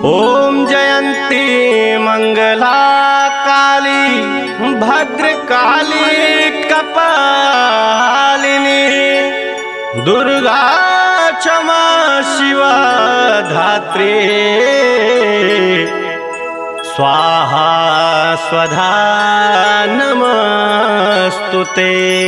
ॐ जयन्ती मङ्गला काली भद्रकाली कपालिनी दुर्गा क्षमा शिवा धात्री स्वाहा स्वधा नमस्तु ते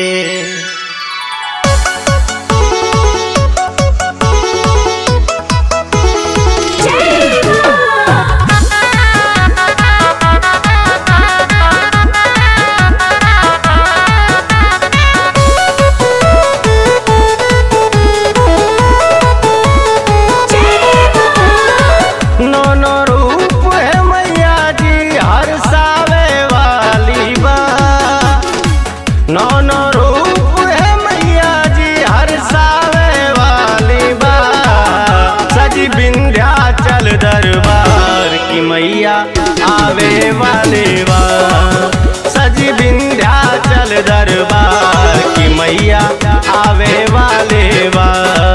नो नो रूप है मैया जी हर सावे वाली बा नो नो रूप है मैया जी हर सावे वाली बा सजी विंध्याचल दरबार की मैया आवे वाले बा सजी विंध्याचल दरबार की मैया आवे वाले बा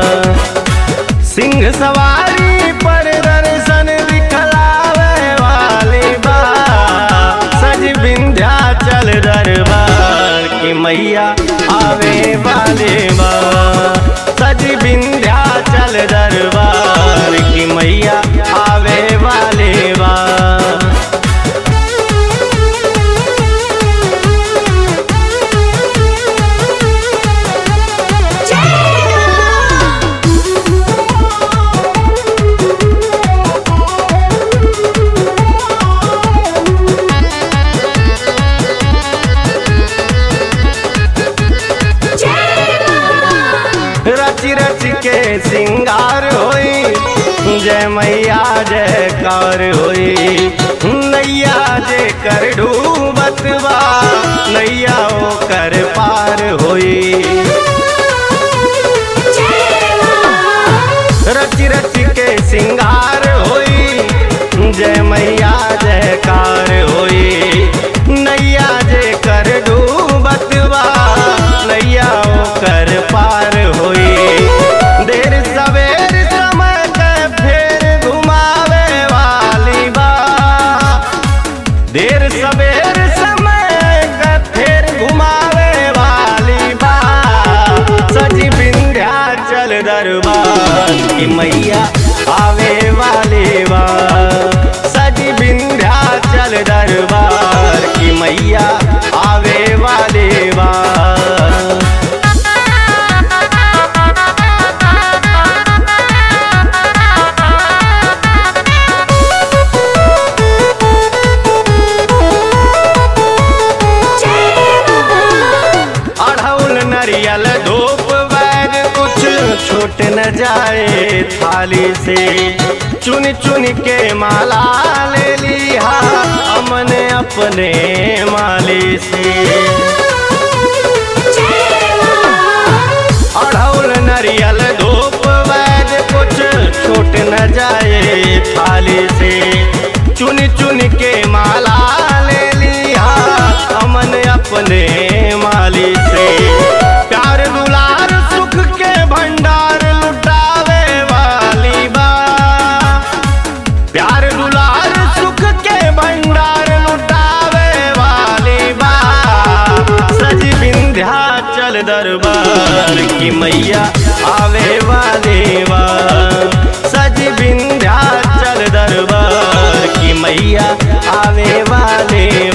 सिंह सवारी पर दर्शन दिखलावे वाली बा सज विंध्याचल दरबार की मैया आवे वाले बा सज विंध्याचल दरबार की मैया आवे वाले बा रच रच के सिंगार होई जय मैया जयकार होई नैया जे कर डूबत बा नैया ओ कर पार होई रच रच के सिंगार होई जय मैया जयकार होई नैया जे कर डूबत बा नैया ओ कर पार होई देर सवेर समय के फेर घुमावे वाली बा देर सवेर समय के फेर घुमावे वाली बा सजी विंध्याचल दरबार की मैया आवे वाली बा सजी विंध्याचल दरबार की मैया आवे वाली बा अढ़ौल नरियल धूप बैग कुछ छूट न जाए थाली से चुन चुन के माला ले लिया हमने अपने माली से अढ़ौल नरियल धूप बैग कुछ छूट न जाए थाली से चुन चुन के माला ले लिया हमन अपने माली से प्यार दुलार सुख के भंडार लुटावे वाली बा प्यार दुलार सुख के भंडार लुटावे वाली बा सज विंध्याचल दरबार की मैया आवे वाली बा सज विंध्याचल दरबार की मैया आवे वाले